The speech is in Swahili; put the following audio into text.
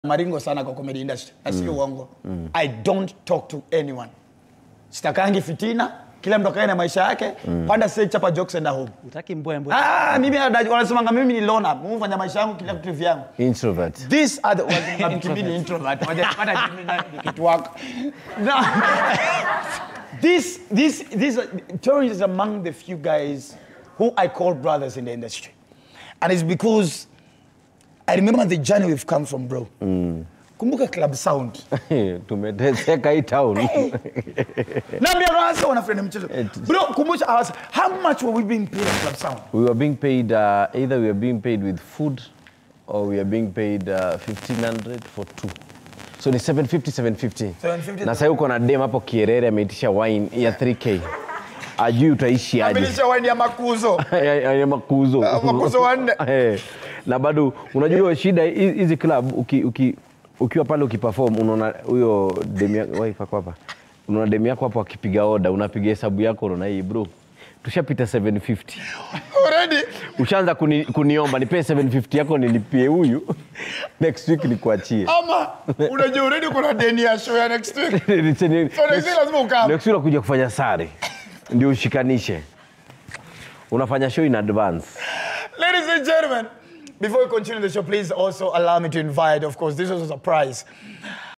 maringo sana kwa comedy industry na sio uongo i don't talk to anyone sitakangi fitina kila mtu akae na maisha yake panda stage chapa jokes and home Utaki mbwembwe. ah mimi ada- wanasemanga mimi ni loner mimi hufanya maisha yangu kila kitu vyangu introvert these are the wazungu kimbili introvert wajapata mimi na ni kitu wako no this this this Torrance is among the few guys who I call brothers in the industry and it's because I remember the journey we've come from bro kumbuka club sound tumeteseka hii town Naambia wasa wanafanya mchezo. Bro, kumbusha awasa, how much were we being paid at Club Sound? we were being paid uh, either we were being paid with food or we are being paid uh, 1500 for two so ni 750 750 750. na sasa uko na dem hapo kierere ameitisha wine ya 3k ajui utaishi aje Abilisha wine ya makuzo. ya, ya, ya makuzo Ah, makuzo wanne. Eh, na bado unajua hiyo shida hi- hizi club uki, uki, ukiwa pale ukiperform unaona huyo demu yako wife ako hapa unaona demu yako hapo akipiga oda unapiga hesabu yako unaona hii bro tushapita 750 Already. ushaanza kuni, kuniomba nipee 750 yako nilipie huyu next week nikuachie Ama unajua already kuna deni ya show ya next week. next, So next week lazima ukam. next week unakuja kufanya sare ndio ushikanishe unafanya show in advance Ladies and gentlemen, before we continue the show, please also allow me to invite, of course, this was a surprise.